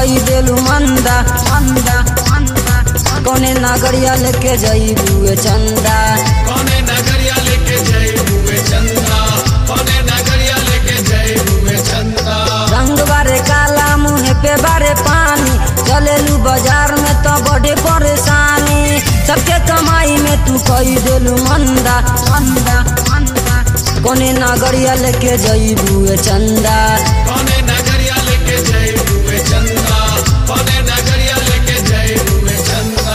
कई देलू मंदा मंदा मंदा कौने नागरिया लेके जईबू चंदा कौने नगरिया लेके जय हुए चंदा कौने नगरिया लेके जय हुए चंदा रंग बारे काला मुँह पे बारे पानी चलेलू बाजार में तो बड़े परेशानी सबके कमाई में तू कई देलू मंदा मंदा मंदा कौने नागरिया लेके जईबू चंदा कौने नगरिया लेके जय हुए चंदा कौने नगरिया लेके जय हुए चंदा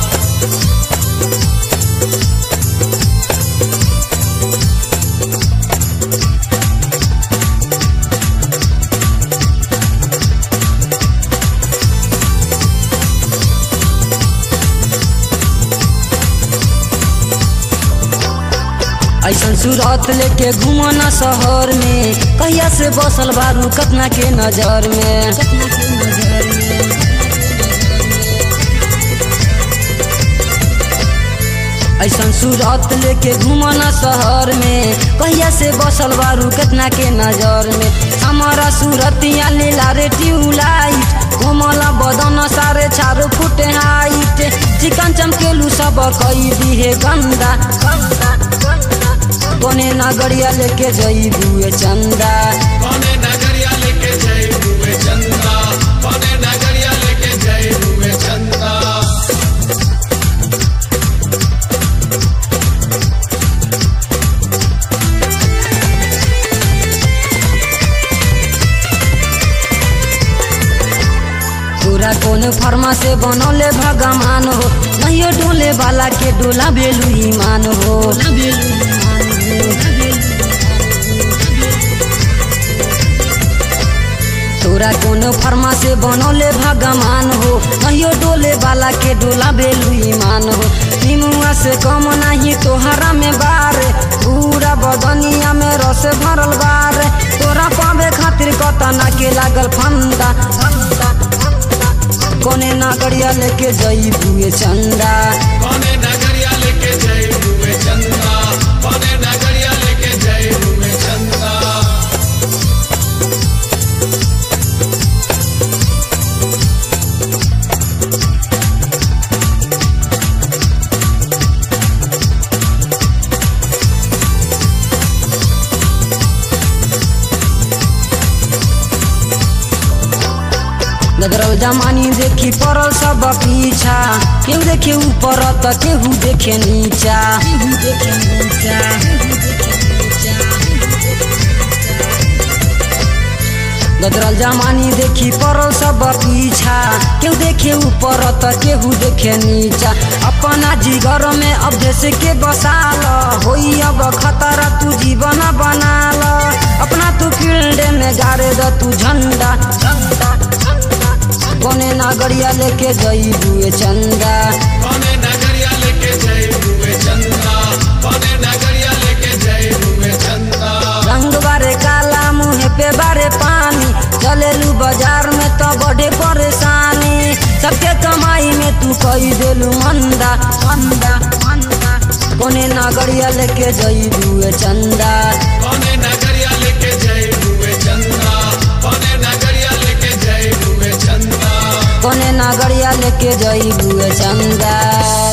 ऐसन सूरत लेके घूमो न शहर में कहिया से बसल बारू कतना के नजर में ऐसन सूरत लेके घूमो न शहर में कहिया से बसल बारू कतना के नजर में हमारा सूरतिया लीला रे ट्यूबलाइट घूमला बदन सारे चारो फुट हाइट चिकन चमकेलू सब कई दिहे गंदा गंदा गंदा कोने नागरिया लेके जईबू चंदा कौने नगरिया लेके जय हुए चंदा कौने नगरिया लेके जय हुए चंदा पूरा कौन फर्मा से बनौले भगवान हो नहीं डोले वाला के डोला बेलू ईमान हो तोरा कौन फर्मा से बनौले भगवान हो नहीं डोले वाला के डोला बेलू ईमान हो निमुआ से कम नहीं तोहरा में बार पूरा बदनिया में रस भरल बार तोरा पावे खातिर कतना के लागल फंदा फंदा फंदा कोने नागरिया लेके जईबू चंदा कौने नगरिया लेके जय हुए चंदा कौने नगरिया लेके जय हुए चंदा गदरल जमानी देखी पड़ल सब पीछा केहू देखे ऊपर त केहू देखे नीचा केहू देखे नीचा गदरल जमानी देखी पड़ल सब पीछा केहू देखे ऊपर त केहू देखे नीचा अपना जिगर में अब जैसे के बसाल होई अब खतरा तू जीवन बनाल अपना तू फील्ड में गाड़े द तू झंडा झंडा झंडा कोने नागरिया लेके जईबू चंदा कौने नगरिया लेके जय हुए चंदा कौने नगरिया लेके जय हुए चंदा रंग बारे काला मुँह पे बारे पानी चलेलू बाजार में तो बड़े परेशानी सबके कमाई में तू कई देलू मंदा मंदा मंदा कोने नागरिया लेके जईबू चंदा कौने नगरिया लेके जय हुए चंदा कौने नगरिया लेके जय हुए चंदा कोने नागरिया लेके जईबू चंदा